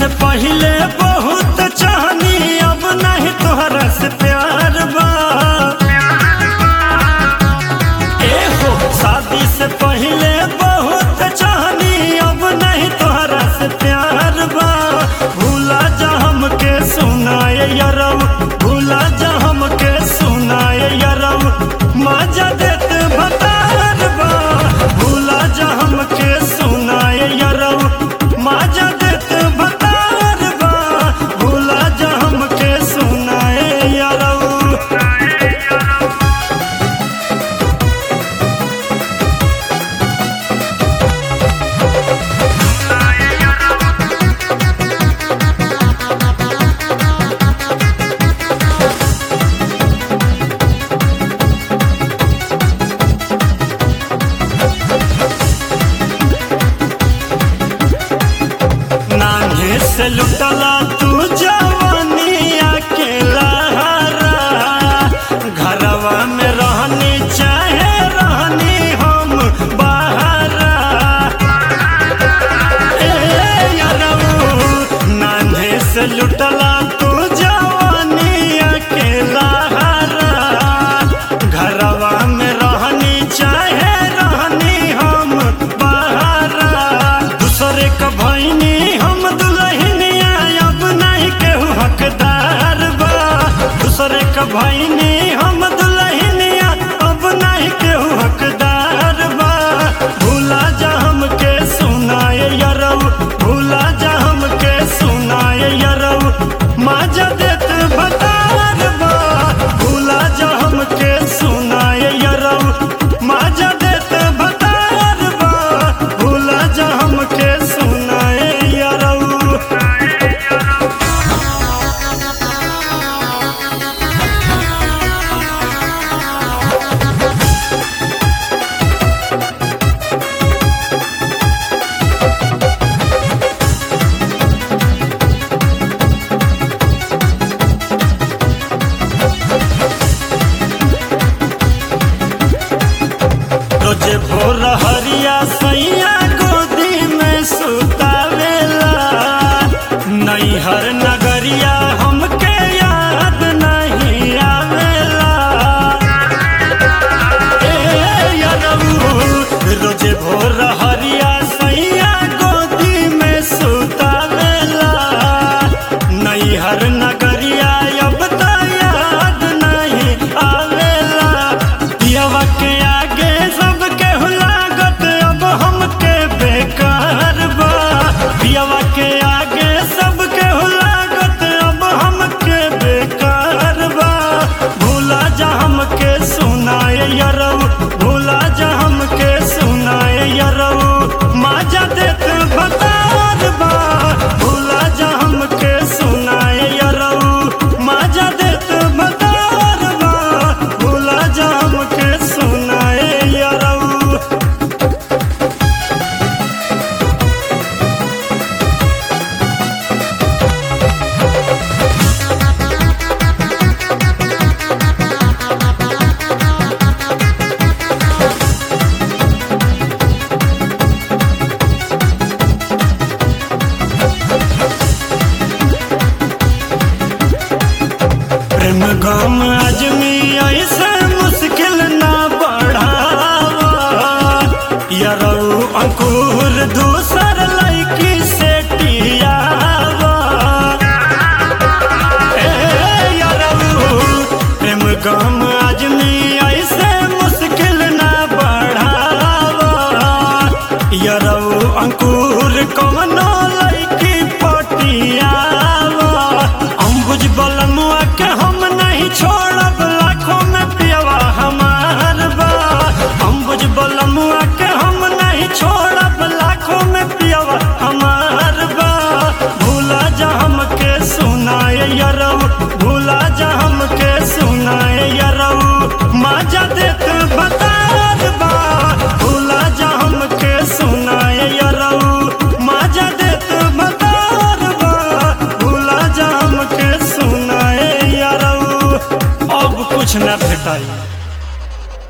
से पहले बहुत चाहनी अब नहीं तोहरा से प्यार बा ए हो शादी से पहले बहुत चाहनी अब नहीं तोहरा से प्यार बा भूला जा हमके सुनाए यरव भूला जा हमके सुनाए यरव मजा देत भतार बा भूला जा हमके सुनाए यरव मजा देत भतार बा भूला जा हमके सुनाए यरव नान्हे से लुटला तू जवानी अकेला घरवा में रहनी चाहे रहनी हम बाहरा ए यारऊ, नान्हे से लुटला तू जवानी अकेला घरवा में रहनी चाहे रहनी हम बाहरा दूसरे का भैनी हम दुल्हनिया अब नहीं केहू हकदार बा दूसरे का भैनी हम दुल्हनिया अब नहीं केहू हकदार बा भूला जा हमके सुनाए यरव भूला जा हमके सुनाए यरव मजा देत भतार बा भूला जा हमके सुनाए यरव मजा देत भतार बा भूला जा हमके सुनाए यरव रोजे भोर हरिया सैया गोदी में सुतावेला नैहर नगरिया हमके याद नहीं आवेला ए यरऊ, रोजे भोर हरिया सैया गोदी में सुतावेला नैहर नगरिया अब त याद नहीं आवेला पियवा के आगे सबके लागत अब हमके बेकार बा पियवा के आगे सबके लागत अब हमके बेकार बा भूला जा हमके सुनाए यरव भूला जा हमके सुनाए यरव मजा देत भतार बा भूला जा हमके सुनाए यरव मजा देत भतार बा भूला जा हमके सुनाए यरव प्रेम गम आजमी ऐसे मुश्किल ना बढ़ावा यरऊ अंकुर दूसर लड़की से टियावा ए यरऊ प्रेम गम आजमी ऐसे मुश्किल ना बढ़ावा यरऊ अंकुर कवनो लड़की पटियावा अंबुज बलमुआ के हम नहीं छोड़ब लाखों में पियवा हमार बा अंबुज बलमुआ के हम नहीं छोड़ब लाखों में पियवा हमार बा भूला जा हमके सुनाए यरव भूला जा हमके सुनाए यरव मजा देत बतार बा भूला जा हमके सुनाए यरव मजा देत बतार बा भूला जा हमके सुनाए यरव अब कुछ न भेटाई